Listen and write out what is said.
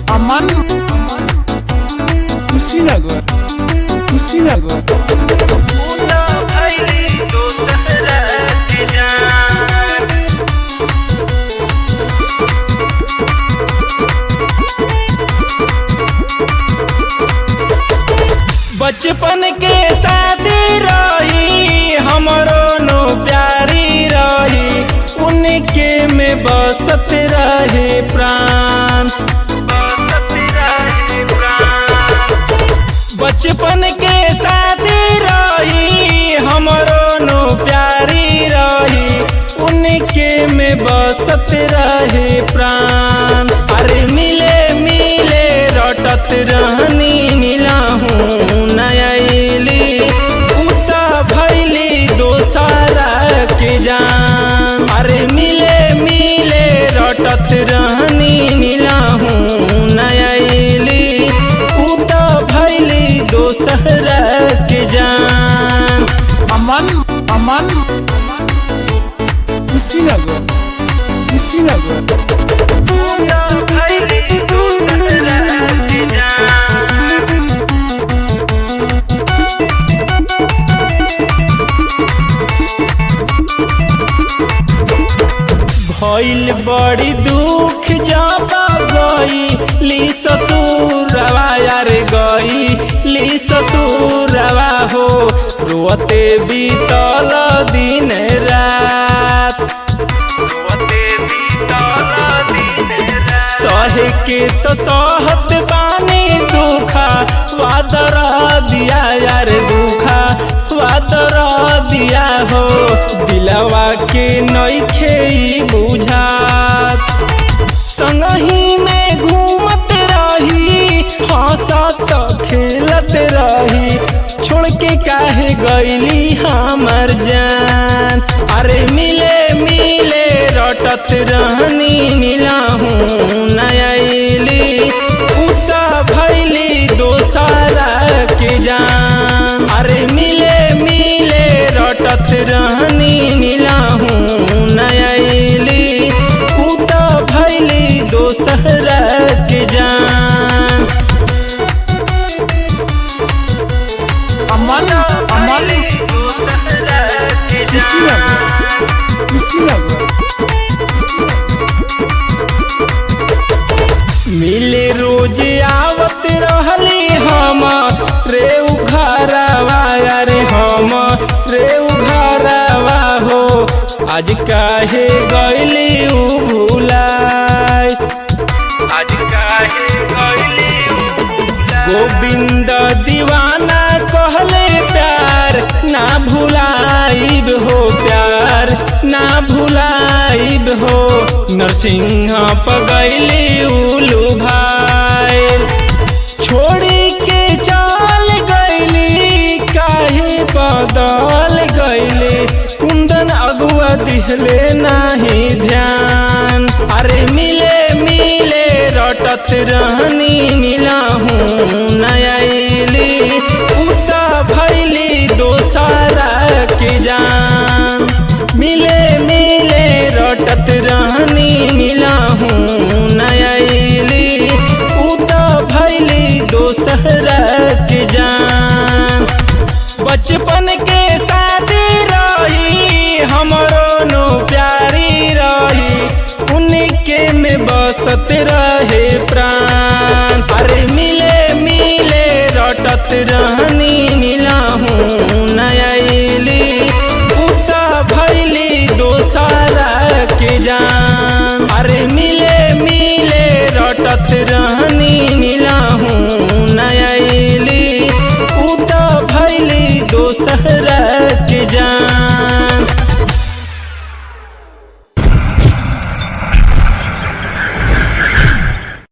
Aman Kushinagar Kushinagar बचपन के शादी रही हमरो नो प्यारी रही उनके में बसत रहे प्राण बचपन के शादी रही हमरो नो प्यारी रही उनके में बसत रहे प्राण अरे मिले मिले रटत रहनी मिला हूँ नयली उता भैली दोसारा के जान अरे मिले मिले रटत रहनी मिला हूँ नयली उता भैली दोसरा के जान Aman Aman Kushinagar Kushinagar भइल बड़ी दुख जाबा गई ली ससुरवा यार गई ली ससुरवा हो रोते बीतल दिन रात सहे के तो सहत बानी दुखा वादर दिया यार दुखा वादर दिया हो दिलवा के नइखे ई बुझात संगही में घूमत रही हंसत खेलत रही छोड़ के काहे गईली हमर जान अरे मिले मिले रटत रहनी मिला हूँ नयली उता भैली दोसारा के जान अरे मिले मिले रटत रहनी मिला हूँ नयली उता भैली दोसरा के जान Aman Aman Kushinagar Kushinagar मिले रोज आवत रहली हम रे उघरवा अरे हम रे उघरवा हो आज काहे गईली उ भुलाय आज काहे गईली गोविंद दीवाना कहले प्यार ना भुलाइब हो प्यार ना भुलाइब हो नरसिंह पगैली उलू भाई छोड़ी के चल गईली काहे बदल गईली कुंदन अगुआ दिहले नाही ध्यान अरे मिले मिले रटत रहनी मिला हूँ नयली उता भैली दोसारा के जान मिले मिले रटत रहनी मिला हूँ नयली उता भैली दोसरा के जान बचपन के शादी रही हमरो नो प्यारी रही उनके में बसत रहे प्राण अरे मिले मिले रटत रहनी मिला हूँ नयली उता भैली दोसारा के जान अरे मिले मिले रटत रहनी मिला हूँ नयली उता भैली दोसरा